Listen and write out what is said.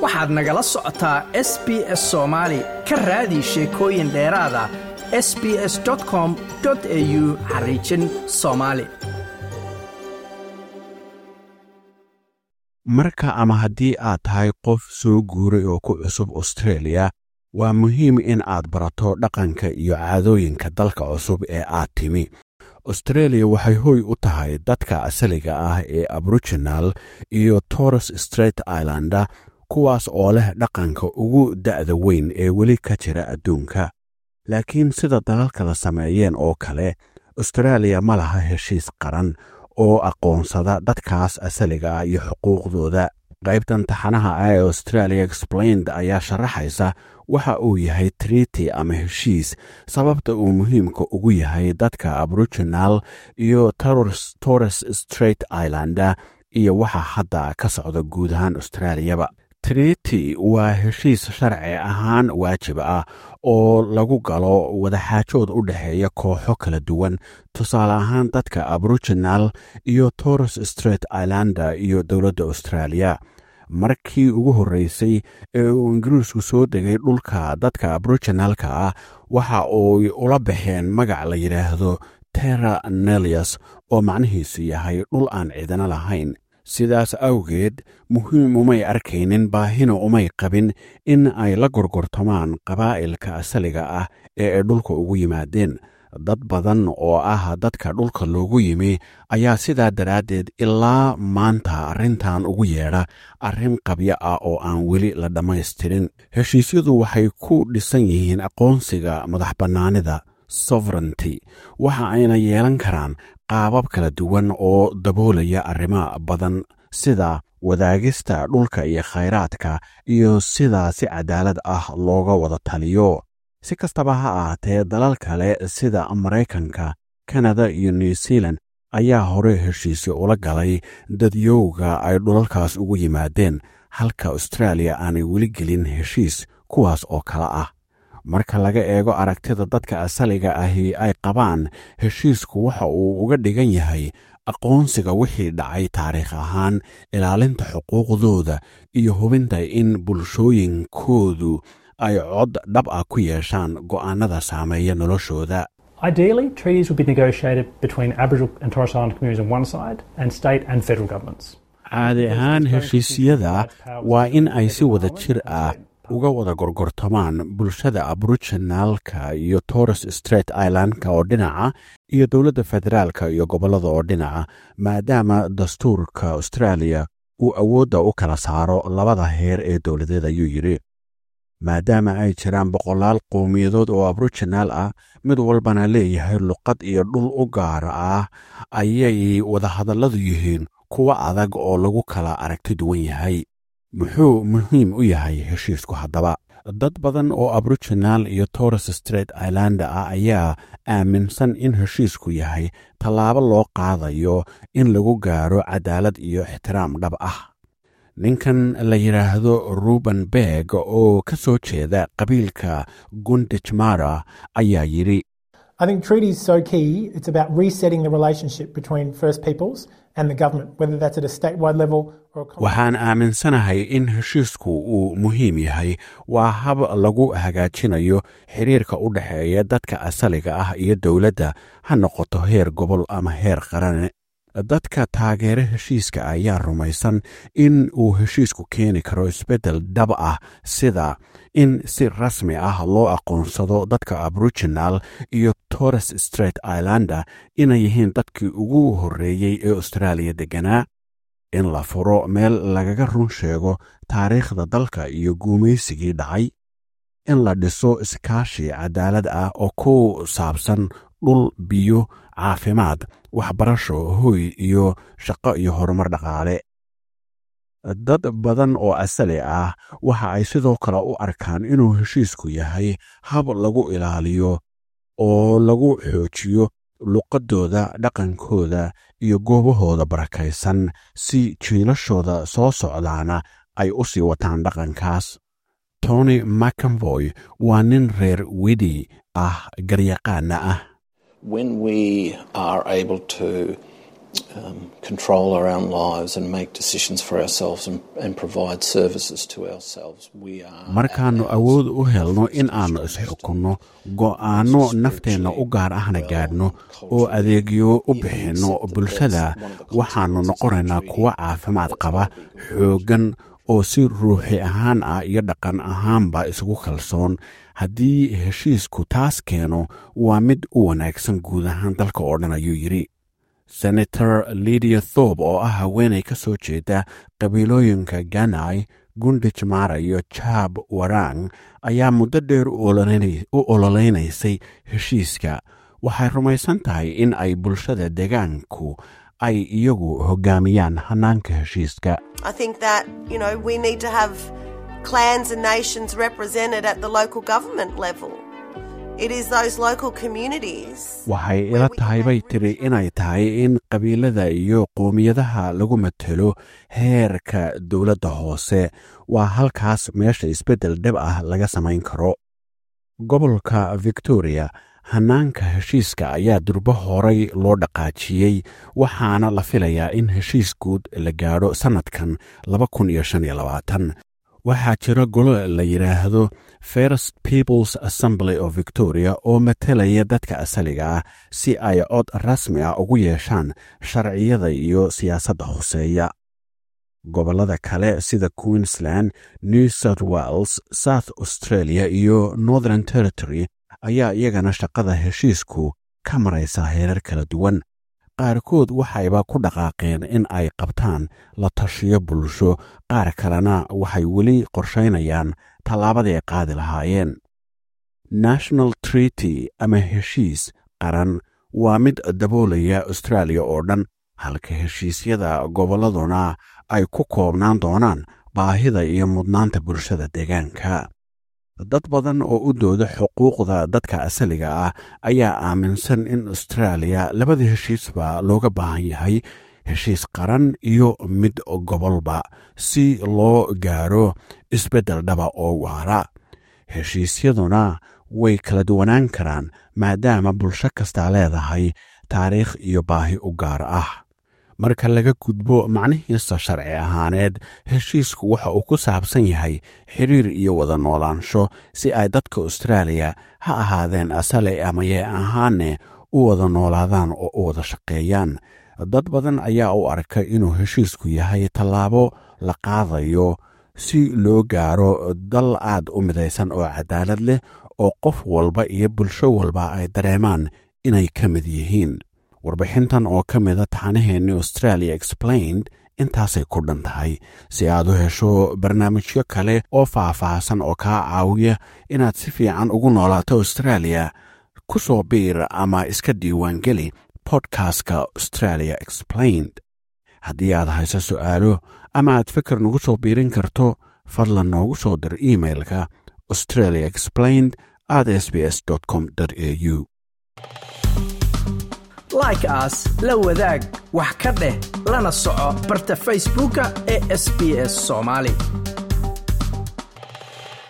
waxaad nagala socotaa s b s soomaali ka raadi sheekooyin dheeraada s b s com au xariijin soomaali marka ama haddii aad tahay qof soo guuray oo ku cusub austreeliya waa muhiim in aad barato dhaqanka iyo caadooyinka dalka cusub ee aad timi austreeliya waxay hoy u tahay dadka asaliga ah ee aboriginal iyo torres straight islanda kuwaas oo leh dhaqanka ugu da'da weyn ee weli ka jira adduunka laakiin sida dalalkada sameeyeen oo kale austreeliya ma laha heshiis qaran oo aqoonsada dadkaas asaliga ah iyo xuquuqdooda qaybtan taxanaha ah ee australia explained ayaa sharaxaysa waxa uu yahay triti ama heshiis sababta uu muhiimka ugu yahay dadka aboriginal iyo torres straight islanda iyo waxa hadda ka socda guud ahaan australiyaba triti waa heshiis sharci ahaan waajib ah oo lagu galo wadaxaajood u dhexeeya kooxo kala duwan tusaale ahaan dadka aboriginal iyo torres straight islanda iyo dowladda australia markii ugu horreysay ee uu ingiriisku soo degay dhulka dadka aboriginalka ah waxa uy ula baxeen magac la yidhaahdo terra nelius oo macnihiisu yahay dhul aan cidina lahayn sidaas awgeed muhiim umay arkaynin baahina umay qabin in ay la gorgortamaan qabaa'ilka asaliga ah ee ay dhulka ugu yimaadeen dad badan oo ah dadka dhulka loogu yimi ayaa sidaa daraaddeed ilaa maanta arrintan ugu yeedha arrin qabyo ah oo aan weli la dhammaystirin heshiisyadu waxay ku dhisan yihiin aqoonsiga madax bannaanida sovereignty waxa ayna yeelan karaan qaabab kala duwan oo daboolaya arrimo badan sida wadaagista dhulka iyo khayraadka iyo sida si cadaalad ah looga wada taliyo si kastaba ha ahaatee dalal kale sida maraykanka kanada iyo new zealand ayaa hore heshiisyo ula galay dadyowga ay dhulalkaas ugu yimaadeen halka austraaliya aanay weli gelin heshiis kuwaas oo kale ah marka laga eego aragtida dadka asaliga ahi ay qabaan heshiisku waxa uu uga dhigan yahay aqoonsiga wixii dhacay taariikh ahaan ilaalinta xuquuqdooda iyo hubinta in bulshooyinkoodu ay cod dhab ah ku yeeshaan go'aanada saameeya noloshooda Ideally, treaties would be negotiated between Aboriginal and Torres Island communities on one side and state and federal governments. caadi ahaan heshiisyada waa in ay si wada jir ah uga wada gorgortamaan bulshada aboriginalka iyo torres straight islandka oo dhinaca iyo dowladda federaalka iyo gobollada oo dhinaca maadaama dastuurka austraaliya uu awoodda u kala saaro labada heer ee dowladeed ayuu yidhi maadaama ay jiraan boqolaal qowmiyadood oo aboriginal ah mid walbana leeyahay luqad iyo dhul u gaara ah ayay wadahadalladu yihiin kuwa adag oo lagu kala aragti duwan yahay muxuu muhiim u yahay heshiisku haddaba dad badan oo aboriginal iyo torres straight islanda ah ayaa aaminsan in heshiisku yahay tallaabo loo qaadayo in lagu gaaro cadaalad iyo ixtiraam dhab ah ninkan la yidhaahdo ruben berg oo ka soo jeeda qabiilka gundijmara ayaa yidhi I think treaties so key. It's about resetting the relationship between First Peoples and the government, whether that's at a statewide level or a waxaan aaminsanahay in heshiisku uu muhiim yahay waa hab lagu hagaajinayo xiriirka u dhexeeya dadka asaliga ah iyo dowladda ha noqoto heer gobol ama heer qarane dadka taageere heshiiska ayaa rumaysan in uu heshiisku keeni karo isbeddel dhab ah sida in si rasmi ah loo aqoonsado dadka aboriginal iyo torres straight islanda inay yihiin dadkii ugu horreeyey ee austraaliya degganaa in la furo meel lagaga run sheego taariikhda dalka iyo guumaysigii dhacay in la dhiso iskaashi cadaalad ah oo ku saabsan dhul biyo caafimaad waxbarasho hoy iyo shaqo iyo horumar dhaqaale dad badan oo asali ah waxa ay sidoo kale u arkaan inuu heshiisku yahay hab lagu ilaaliyo oo lagu xoojiyo luqaddooda dhaqankooda iyo goobahooda barakaysan si jiilashooda soo socdaana ay u sii wataan dhaqankaas tony macamboy waa nin reer wedi ah garyaqaana ah when we are able to um, control our own lives and make decisions for ourselves and, and provide services to ourselves. We are markaannu awood u helno in aannu isxukunno go'aanno nafteenna u gaar ahna gaadhno oo adeegyo u bixinno bulshada waxaannu noqonaynaa kuwo caafimaad qaba xooggan oo si ruuxi ahaan ah iyo dhaqan ahaanba isugu kalsoon haddii heshiisku taas keeno waa mid u wanaagsan guud ahaan dalka oo dhan ayuu yidhi senator lidia thorb oo ah haweenay ka soo jeeda qabiilooyinka ganai gundij mara iyo jaab warang ayaa muddo dheer u ololeynaysay heshiiska waxay rumaysan tahay in ay bulshada deegaanku ay iyagu hoggaamiyaan hannaanka heshiiska I think that, you know, we need to have clans and nations represented at the local government level. It is those local communities. waxay ila tahay bay tiri inay tahay in qabiilada iyo qoomiyadaha lagu matelo heerka dowladda hoose waa halkaas meesha isbeddel dhib ah laga samayn karo gobolka victoria hannaanka heshiiska ayaa durbo horay loo dhaqaajiyey waxaana la filayaa in heshiis guud la gaadho sannadkan waxaa jira golo la yidhaahdo first peoples assembly of victoria oo matelaya dadka asaliga ah si ay cod rasmi ah ugu yeeshaan sharciyada iyo siyaasadda hoseeya gobollada kale sida queensland new south wales south australia iyo northern territory ayaa iyagana shaqada heshiisku ka maraysa heerar kala duwan qaarkood waxayba ku dhaqaaqeen in ay qabtaan la tashiyo bulsho qaar kalena waxay weli qorshaynayaan tallaabadii ay qaadi lahaayeen national treaty ama heshiis qaran waa mid daboolaya austraaliya oo dhan halka heshiisyada gobolladuna ay ku koobnaan doonaan baahida iyo mudnaanta bulshada deegaanka dad badan oo u dooda xuquuqda dadka asaliga ah ayaa aaminsan in austraaliya labada heshiisba looga baahan yahay heshiis qaran iyo mid gobolba si loo gaaro isbeddel dhaba oo waara heshiisyaduna way kala duwanaan karaan maadaama bulsho kastaa leedahay taariikh iyo baahi u gaar ah marka laga gudbo macnihiisa sharci ahaaneed heshiisku waxa uu ku saabsan yahay xiriir iyo wada noolaansho si ay dadka austraaliya ha ahaadeen asale amayee ahaane u wada noolaadaan oo u wada shaqeeyaan dad badan ayaa u arka inuu heshiisku yahay tallaabo la qaadayo si loo gaaro dal aad u midaysan oo cadaalad leh oo qof walba iyo bulsho walba ay dareemaan inay ka mid yihiin warbixintan oo ka mida taxanaheenni australia explained intaasay ku dhan tahay si aad u hesho barnaamijyo kale oo faah-faahsan oo kaa caawiya inaad si fiican ugu noolaato australia ku soo biir ama iska diiwaangeli bodkastka australia explained haddii aad hayso su'aalo ama aad fikir nagu soo biirin karto fadlan noogu soo dir imailka australia explained at s b s com au like aas la wadaag wax ka dheh lana soco barta facebooka ee sb s soomaali